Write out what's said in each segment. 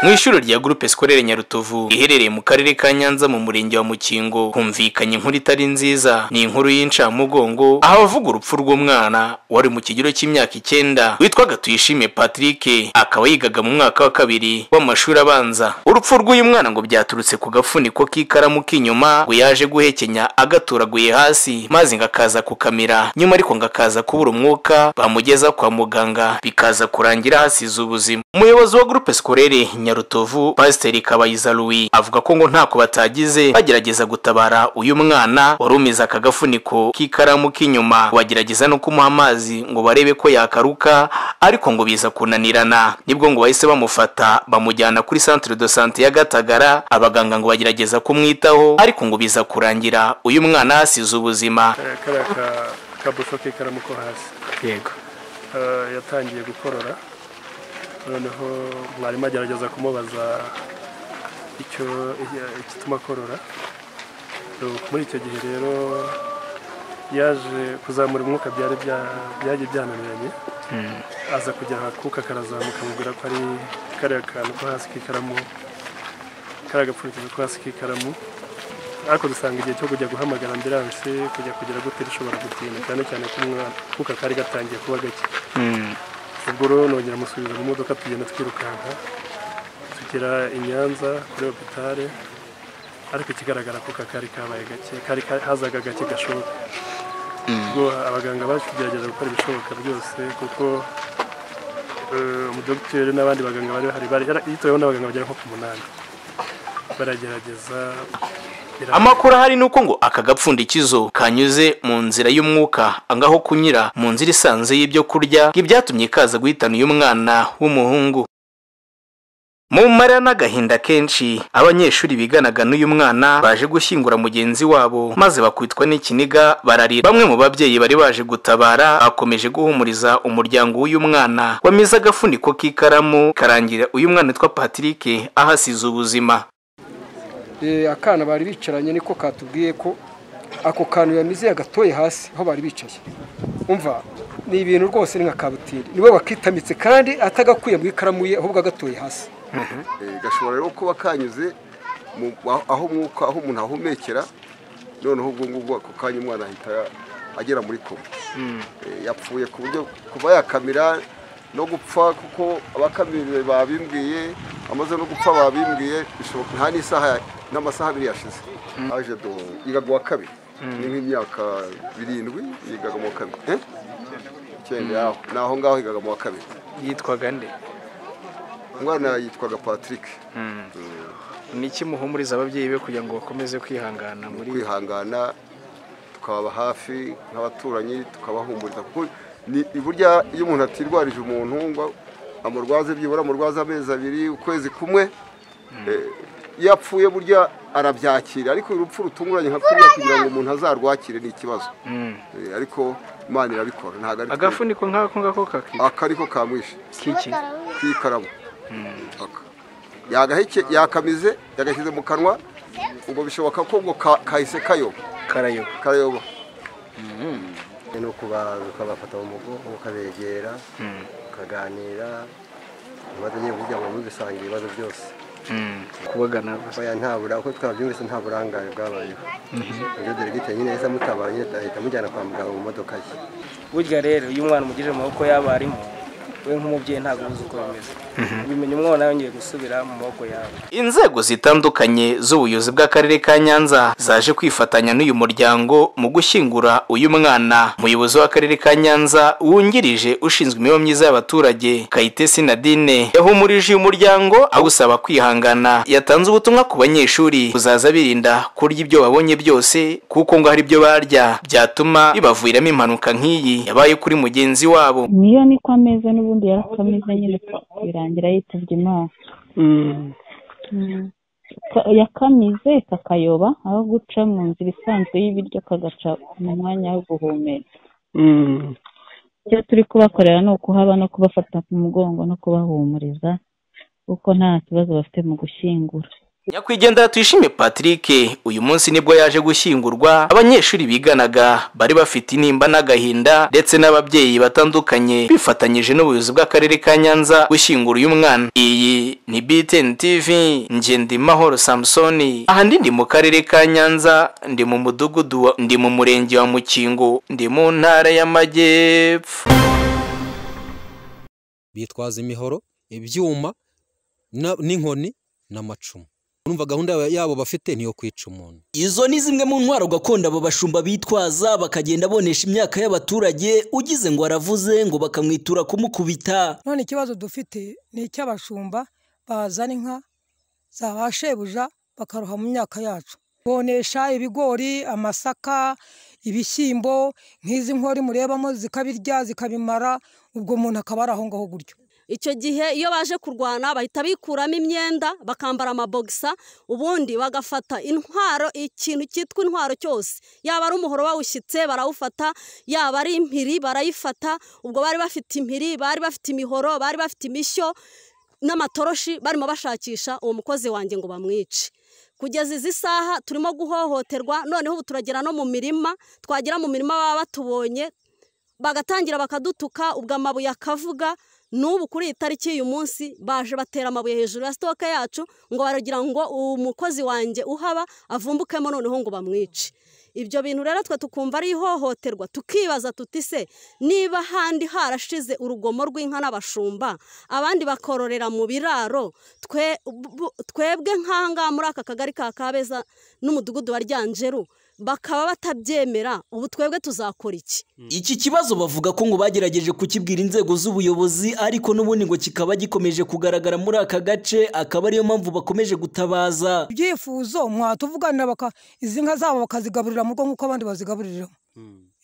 mu ishuri rya groupe scolaire nyarutovu iherereye mu karere ka nyanza mu murenge wa mukingo humvikanye inkuru itari nziza ni inkuru y'incamugongo aho abavuga urupfu rw'umwana wari mu kigero cy'imyaka icyenda witwaga tuyishime patrick akaba yigaga mu mwaka wa kabiri w'amashuri abanza urupfu rw'uyu mwana ngo byaturutse ku gafuniko k'ikaramu k'inyuma ngo yaje guhekenya agaturaguye hasi maze ngo akaza kukamira nyuma ariko ngo akaza kubura umwuka bamugeza kwa muganga bikaza kurangira hasize ubuzima umuyobozi wa groupe scolaire nyarutovu pasiteri kabayiza louis avuga ko ngo ntako batagize bagerageza gutabara uyu mwana wari umize aka gafuniko k'ikaramu k'inyuma bagerageza no kumuha amazi ngo barebe ko yakaruka ariko ngo biza kunanirana nibwo ngo bahise bamufata bamujyana kuri centre de sante ya gatagara abaganga ngo bagerageza kumwitaho ariko ngo biza kurangira uyu mwana hasize ubuzima Eh, kariya ka- kabuso ke karamu ko hasi yego Eh, yatangiye gukorora noneho mwarimu agerageza kumubaza icyo iya- igituma akorora Nuko muri icyo gihe rero yaje kuzamura umwuka byari bya- byagiye byananiranye aza kugira akuka karazamuka amubwira ko ari kariya kantu ko hasi k'ikaramu kariya gapfundikizo ko hasi k'ikaramu ariko dusanga igihe cyo kujya guhamagara ambiranse kujya kugira gute bishobora gutinda cyane cyane ko umwana akuka kari gatangiye kuba gake ubwo rero nongera musubiza mu modoka tugenda twirukanka tugera i nyanza kuri hopitale ariko ikigaragara ko kakari kabaye gake kari ka- hazaga gake gashoboka ubwo abaganga baje kugerageza gukora ibishoboka byose kuko eh, umudogiteri n'abandi baganga bari bahari bari yitoyeho n'abaganga bagera nko ku munani baragerageza bira- amakuru ahari ni uko ngo aka gapfundikizo kanyuze mu nzira y'umwuka angaho kunyura mu nzira isanze y'ibyo kurya ibyatumye kaza guhitana uyu mwana w'umuhungu mu mara n'agahinda kenshi abanyeshuri biganaga n'uyu mwana baje gushyingura mugenzi wabo maze bakitwa n'ikiniga bararira bamwe mu babyeyi bari baje gutabara bakomeje guhumuriza umuryango w'uyu mwana wamize agafuniko k'ikaramu karangira uyu mwana witwa patrick ahasize ubuzima Eh, akana bari bicaranye niko katubwiye ko ako kantu yamize yagatoye hasi aho bari bicaye umva ni ibintu rwose ni nka kabutiri niwe wakitamitse kandi atagakuye mu ikaramu ye ahubwo agatoye hasi Eh, gashobora rero kuba kanyuze mu- aho umwuka aho umuntu ahumekera noneho ubwo ngubwo ako kanya umwana ahita agera muri koma Eh, yapfuye ku buryo kuba yakamira no gupfa kuko abakamiriwe babimbwiye amaze no gupfa babimbwiye bishoboka nta n'isaha n'amasaha abiri yashize aje do yigaga uwa kabiri ni nk'imyaka birindwi yigaga mu wa kabiri eh? icyenda yaho ni aho ngaho yigaga mu wa kabiri yitwaga nde umwana yitwaga patrick ni iki muhumuriza ababyeyi be kugira ngo bakomeze kwihangana muri kwihangana tukababa hafi nk'abaturanyi tukabahumuriza kuko ni burya iyo umuntu atirwarije umuntu ngo amurwaze byibura amurwaze amezi abiri ukwezi kumwe eh, iyo apfuye burya arabyakira ariko urupfu rutunguranye nka kuriya kugira ngo umuntu azarwakire ni ikibazo Eh, ariko imana irabikora ntabwo ari agafuniko nk'ako ngako kakiki aka ariko kamwishe k'ikaramu Aka. yagaheke yakamize yagashyize mu kanwa ubwo bishoboka ko ubwo ka- kahise kayoba karayoba kayoba ni ukuba- ukabafata mu mugongo ukabegera ukaganira ibibazo nyine burya ngo ntubisange ibibazo byose kubagana gusa oya nta bura uko twabyumvise nta burangare bwabayeho ibyo deregite nyine yahise amutabaye nyine ahita amujyana kwa muganga mu modoka ye burya rero iyo umwana umugejeje mu maboko y'abarimu we nk'umubyeyi ntabwo uzi uko bimeze ubimenya umwana yongeye gusubira mu maboko yawe inzego zitandukanye z'ubuyobozi bw'akarere ka nyanza zaje kwifatanya n'uyu muryango mu gushyingura uyu mwana umuyobozi w'akarere ka nyanza wungirije ushinzwe imibereho myiza y'abaturage kayitesi nadine yahumurije uyu muryango awusaba kwihangana yatanze ubutumwa ku banyeshuri kuzaza birinda kurya ibyo babonye byose kuko ngo hari ibyo barya byatuma bibaviramo impanuka nk'iyi yabaye kuri mugenzi wabo niyo ni ko ameze n'ubundi yarapfa ameze nyine birangira yitabye imana Mm. Mm. Ka- yakamize kakayoba aho guca mu nzira isanzwe y'ibiryo kagaca mu mwanya wo guhumeka Mm. icyo turi kubakorera ni ukuhaba no kubafata ku mugongo no kubahumuriza kuko nta kibazo bafite mu gushyingura nyakwigendera tuyishime patrick uyu munsi nibwo yaje gushyingurwa abanyeshuri biganaga bari bafite intimba n'agahinda ndetse n'ababyeyi batandukanye bifatanyije n'ubuyobozi bw'akarere ka nyanza gushyingura uyu mwana iyi ni btn tv ngendimahoro samusoni aha ndi ndi mu karere ka nyanza ndi mu mudugudu wa- ndi mu murenge wa mukingo ndi mu ntara y'amajyepfo bitwaza imihoro ibyuma na- n'inkoni n'amacumu urumva gahunda ya- yabo bafite niyo kwica umuntu izo ni zimwe mu ntwaro gakondo abo bashumba bitwaza bakagenda bonesha imyaka y'abaturage ugize ngo aravuze ngo bakamwitura kumukubita none ikibazo dufite ni icy'abashumba bazana inka za ba shebuja bakaroha mu myaka yacu bonesha ibigori amasaka ibishyimbo nk'izi nkori murebamo zikabirya zikabimara ubwo umuntu akaba ari aho ngaho gutyo icyo gihe iyo baje kurwana bahita bikuramo imyenda bakambara amabogisa ubundi bagafata intwaro ikintu cyitwa intwaro cyose yaba ari umuhoro bawushyitse barawufata yaba ari impiri barayifata ubwo bari bafite impiri bari bafite imihoro bari bafite imishyo n'amatoroshi barimo bashakisha uwo mukozi wanjye ngo bamwice kugeza izi saha turimo guhohoterwa noneho ubu turagera no mu mirima twagera mu mirima baba batubonye bagatangira bakadutuka ubwo amabuye akavuga n'ubu kuri iyi tariki y'uyu munsi baje batera amabuye hejuru ya sitoke yacu ngo baragira ngo umukozi wanjye uhaba avumbukemo noneho ngo bamwice ibyo bintu rero twe tukumva ari ihohoterwa tukibaza tuti se niba ahandi harashize urugomo rw'inka n'abashumba abandi bakororera mu biraro twe- bu- twebwe nk'ahangaha muri aka kagari ka kabeza n'umudugudu wa ryanjeru bakaba batabyemera ubu twebwe tuzakora iki iki kibazo bavuga ko ngo bagerageje kukibwira inzego z'ubuyobozi ariko n'ubundi ngo kikaba gikomeje kugaragara muri aka gace akaba ariyo mpamvu bakomeje gutabaza ibyifuzo mwatuvuganira baka izi nka zabo bakazigaburira mu rugo nk'uko abandi bazigaburiramo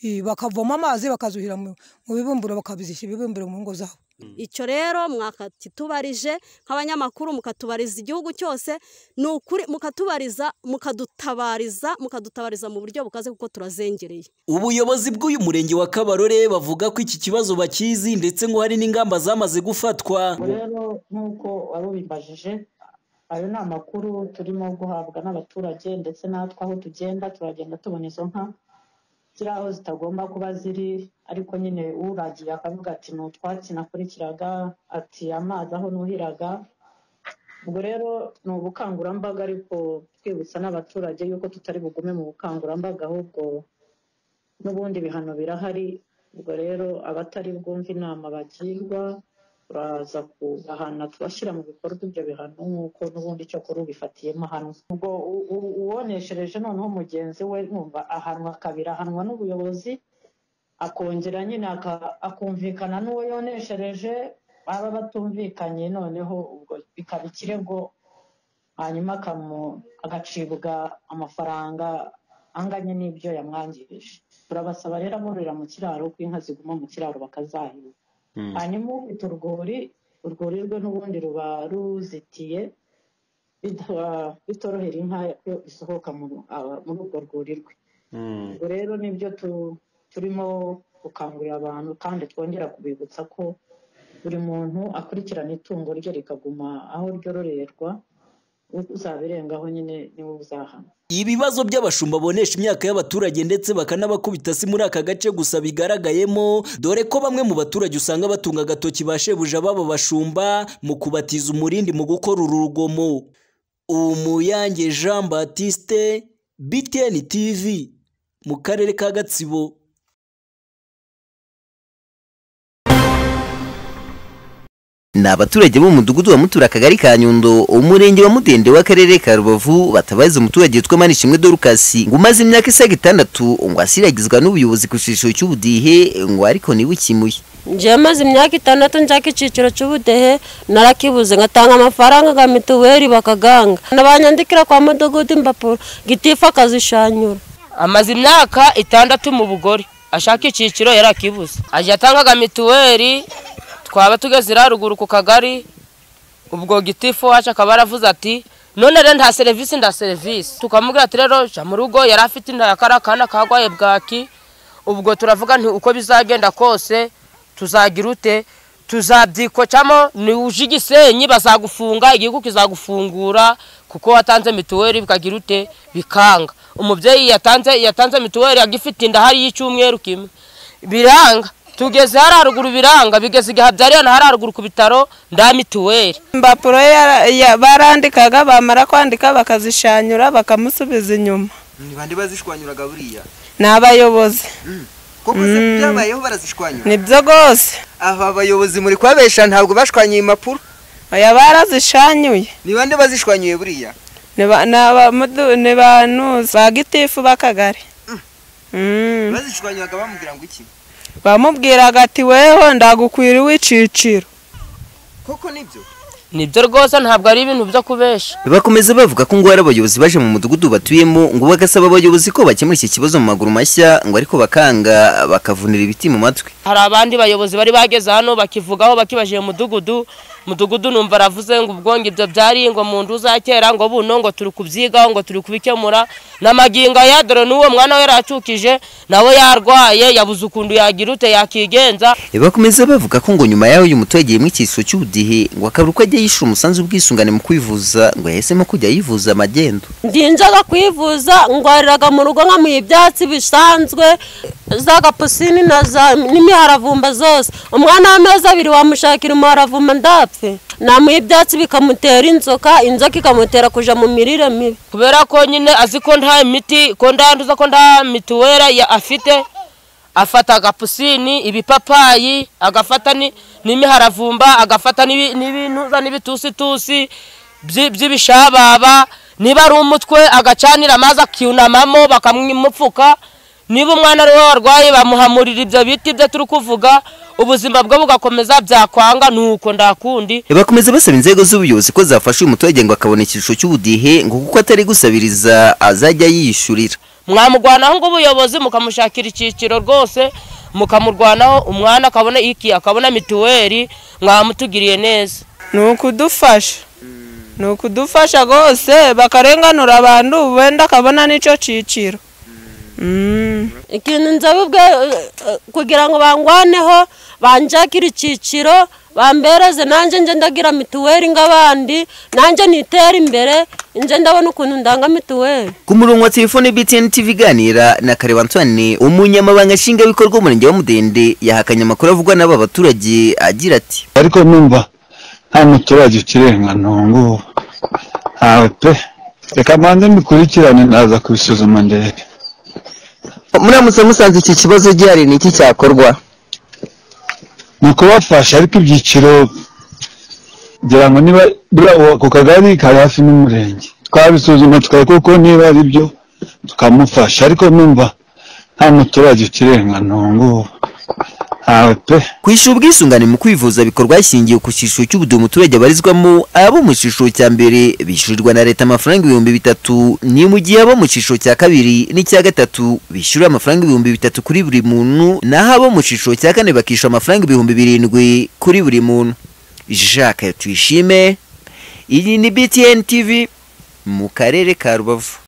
Eh, bakavoma amazi bakazuhira mu mu bibumbiro bakabizishyira ibibumbiro mu ngo zabo icyo rero mwakakitubarije nk'abanyamakuru mukatubariza igihugu cyose ni ukuri mukatubariza mukadutabariza mukadutabariza mu buryo bukaze kuko turazengereye ubuyobozi bw'uyu murenge wa kabarore bavuga ko iki kibazo bakizi ndetse ngo hari n'ingamba zamaze gufatwa rero nk'uko wari ubibajije ayo ni amakuru turimo guhabwa n'abaturage ndetse natwe aho tugenda turagenda tubona izo nka ziri aho zitagomba kuba ziri ariko nyine uragiye akavuga ati ni utwatsi nakurikiraga ati amazi aho nuhiraga ubwo rero ni ubukangurambaga ariko twibutsa n'abaturage yuko tutari bugume mu bukangurambaga ahubwo n'ubundi bihano birahari ubwo rero abatari bwumve inama bagirwa turaza kubahana tubashyira mu bikorwa ibyo bihano nk'uko n'ubundi icyo kuri ubifatiye ahanwa ubwo u- u- uwoneshereje noneho mugenzi we numva ahanwa kabiri ahanwa n'ubuyobozi akongera nyine aka- akumvikana n'uwo yoneshereje baba batumvikanye noneho ubwo bikaba ikirego hanyuma akamu- agacibwa amafaranga anganye n'ibyo yamwangirije turabasaba rero abororera mu kiraro ko inka ziguma mu kiraro bakazahirwa hanyuma ufite urwuri urwuri rwe n'ubundi ruba ruzitiye bita- bitorohera inka ko isohoka mu- aba- muri urwo rwuri rwe ubwo rero nibyo tu- turimo gukangurira abantu kandi twongera kubibutsa ko buri muntu akurikirana itungo rye rikaguma aho ryororerwa uzabirengaho nyine niwe uzahana ibibazo by'abashumba bonesha imyaka y'abaturage ndetse bakanabakubita si muri aka gace gusa bigaragayemo dore ko bamwe mu baturage usanga batunga agatoki ba shebuja babo bashumba mu kubatiza umurindi mu gukora uru rugomo umuyange jean batiste btn tv mu karere ka gatsibo ni abaturage bo mu mudugudu wa mutura akagari ka nyundo umurenge wa mudende w'akarere ka rubavu batabaza umuturage witwa manishimwe dorukasi ngo umaze imyaka isaga itandatu ngo asiragizwa n'ubuyobozi ku cyiciro cy'ubudihe ngo ariko niwe ukimuye njyewe maze imyaka itandatu njyaka icyiciro cy'ubudehe narakibuze ngatanga amafaranga nka mituweli bakaganga nabanyandikira kwa mudugudu impapuro gitifu akazishanyura amaze imyaka itandatu mu bugore ashaka icyiciro yarakibuze ajya atangaga mituweli twaba tugeze iriya ruguru ku kagari ubwo gitifu wacu akaba yaravuze ati none rero nta serivisi nda serivisi tukamubwira ati rero jya mu rugo yari afite inda ya kariya kana karwaye bwaki ubwo turavuga nti uko bizagenda kose tuzagira ute tuzabyikocamo ni uje igisenyi bazagufunga igihugu kizagufungura kuko watanze mituweli bikagira ute bikanga umubyeyi yatanze yatanze mituweli agifite inda hariyo icyumweru kimwe biranga tugeze hari haruguru biranga bigeze igihe abyariye na hari haruguru ku bitaro nda mituweli impapuro yara- ya- barandikaga bamara kwandika bakazishanyura bakamusubiza inyuma ni bande bazishwanyuraga buriya ni abayobozi koko se Mm. byabayeho barazishwanyura nibyo rwose aba bayobozi muri kubabesha ntabwo bashwanyiye impapuro oya barazishanyuye ni bande bazishwanyuye buriya ni ba- ni abamudu- ni ba nuzi ba gitifu b'akagari Mm. bazishwanyuraga bamubwira ngo iki bamubwiraga ati weho ndagukwira uw'iciciro koko nibyo nibyo rwose ntabwo ari ibintu byo kubesha bakomeza bavuga ko ngo hari abayobozi baje mu mudugudu batuyemo ngo bagasaba abayobozi ko bakemura iki kibazo mu maguru mashya ngo ariko bakanga bakavunira ibiti mu matwi hari abandi bayobozi bari bageze hano bakivugaho bakibajiye umudugudu umudugudu numva aravuze ngo ubwo ngo ibyo byari ngo mu nzu za kera ngo buno ngo turi kubyigaho ngo turi kubikemura n'amagingo ya dore n'uwo mwana we yaracukije nawe yarwaye yabuze ukuntu yagira ute yakigenza bakomeza bavuga ko ngo nyuma yaho uyu muturage yemwe ikiso cy'ubudehe ngo akabura uko ajya yishyura umusanzu w'ubwisungane mu kwivuza ngo yahisemo kujya yivuza amagendo ndinjaga kwivuza ndwariraga mu rugo nkamuha ibyatsi bisanzwe za gapusini na za n'imiharavumba zose umwana w'amezi abiri wamushakira umuharavumba ndapfe namuha ibyatsi bikamutera inzoka inzoka ikamutera kuja mu mirire mibi kubera ko nyine azi ko nta miti ko ndanduza ko nta mituweli ya- afite afata agapusini ibipapayi agafata ni- n'imiharavumba agafata n'ibi- n'ibintuza n'ibitusitusi byi- by'ibishababa niba ari umutwe agacanira amazi akiyunamamo bakamupfuka niba umwana ari we warwaye bamuhamurira ibyo biti byo turi kuvuga ubuzima bwe bugakomeza byakwanga nuko ndakundi bakomeza basaba inzego z'ubuyobozi ko zafasha uyu muturage ngo akabona ikirushyo cy'ubudehe ngo kuko atari gusabiriza azajya yiyishyurira mwamurwanaho ngo ubuyobozi mukamushakira icyiciro rwose mukamurwanaho umwana akabona iki akabona mituweli mwamutugiriye neza ni ukudufasha ni ukudufasha rwose bakarenganura abantu wenda akabona n'icyo ciciro ikintu nzabubwe kugira ngo bangwaneho banjakire icyiciro bambereze nanjye nje ndagira mituweli nk'abandi nanjye nitere imbere nje ndabona ukuntu ndanga mituweli ku murongo wa telefone btn tv iganira na kareba antoine umunyamabanga nshingwabikorwa w'umurenge wa mudende yahakanye amakuru avugwa n'aba baturage agira ati ariko numva nta muturage ukirenga ntungu ntawe pe reka mbanze mbikurikirane ndaza kubisuzuma ndebe muramutse musanze iki kibazo gihari ni iki cyakorwa ni ukubafasha ariko ibyiciro ngira ngo niba buriya uwo- ako kagari kari hafi n'umurenge twabisuzuma tukareba kuko niba ari byo tukamufasha ariko numva nta muturage ukirenga ntungu ntawe pe kwishyura ubwisungane mu kwivuza bikorwa hashingiwe ku cyiciro cy'ubudehe umuturage abarizwamo abo mu cyiciro cya mbere bishyurirwa na leta amafaranga ibihumbi bitatu ni mu gihe abo mu cyiciro cya kabiri n'icya gatatu bishyura amafaranga ibihumbi bitatu kuri buri muntu naho abo mu cyiciro cya kane bakishyura amafaranga ibihumbi birindwi kuri buri muntu jacques tuyishime iyi ni btn tv mu karere ka rubavu